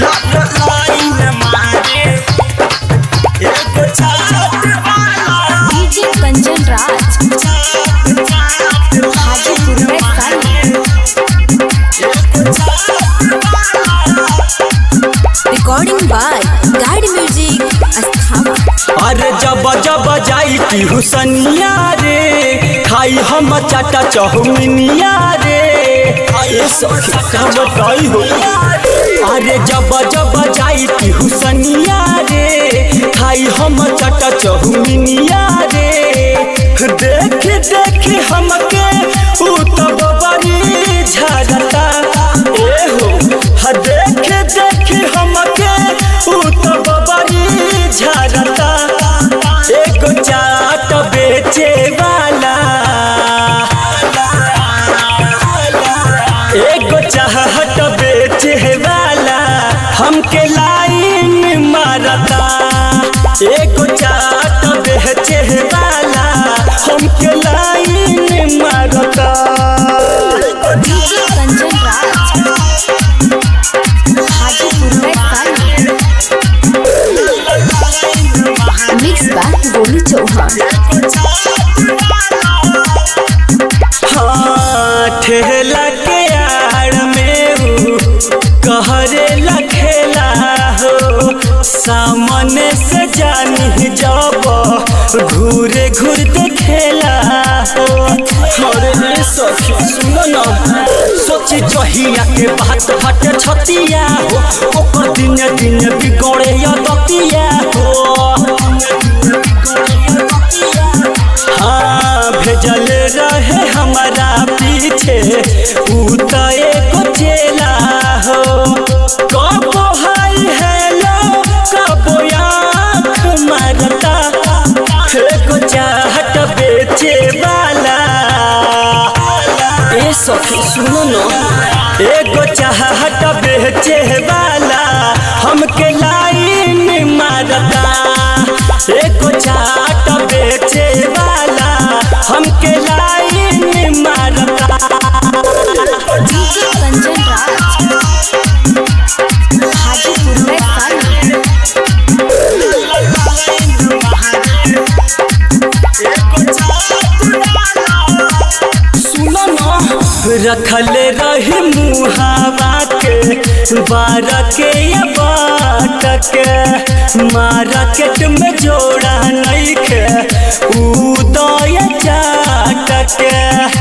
line मारे एगो चाट वाला डीजे कंचन राज हाजीपुर में Sun recording by guide music अस्थावा अरे जब जब जाई की हुसनिया रे खाई हम चाटा चौमिनिया रे ये सखी का बताई हो अरे जब जब जाई की हुसनिया रे खाई हम चाटा चौमिनिया रे देख देख हमके ऊ तो बबरी झरता ए हो ह देख देख हमके ऊ तो बबरी झरता एगो चाट बेचे वाला एगो चाहत बेचे वाला हमके लाइन मारता एगो चाट बेचे वाला हमके लाइन मारता डीजे कंचन राज हाजीपुर में सन मिक्स बाय गोलू चौहान हाँ ठेला के आड़ में ऊ कहरे लखेला हो सामने से जानी जब घूरे घूर देखेला हो अरे सखी सुनो ना सोची जहिया के बात हटे छतिया हो ओकर दिन दिन बिगड़े या दतिया हो हाँ भेजल रहे हमारा पीछे ऊ तो एगो चेला हो कबो हाय हेलो कबो आँख मारता एगो चाहत बेचे वाला ए सखी सुनो न एगो चाहत बेचे वाला हमके लाइन मारता एगो चाट बेचे वाला हमके लाइन मारता डीजे कंचन राज हाजीपुर में सन सुनो न रखल रही मुहावा के बार के या बाट के मार्केट में जोड़ा नहीं के उदय चाट के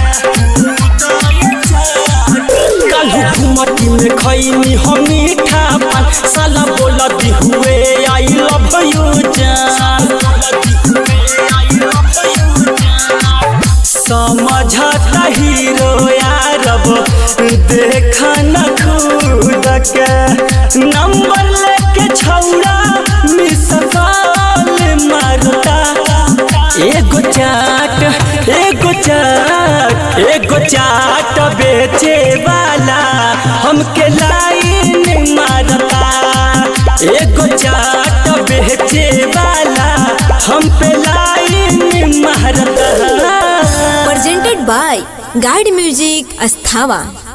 काल्हू घुमटी में खैनी हम मीठा पान साला बोलती हुए आई लव यू जान समझता हीरो यारब देखा न खुद के नंबर लेके छौड़ा मिस कॉल मारता एगो चाट एगो चाट एगो चाट बेचे वाला हमके लाइन मारता एगो चाट बेचे वाला हम पे लाइन मारता presented by Guide Music Asthava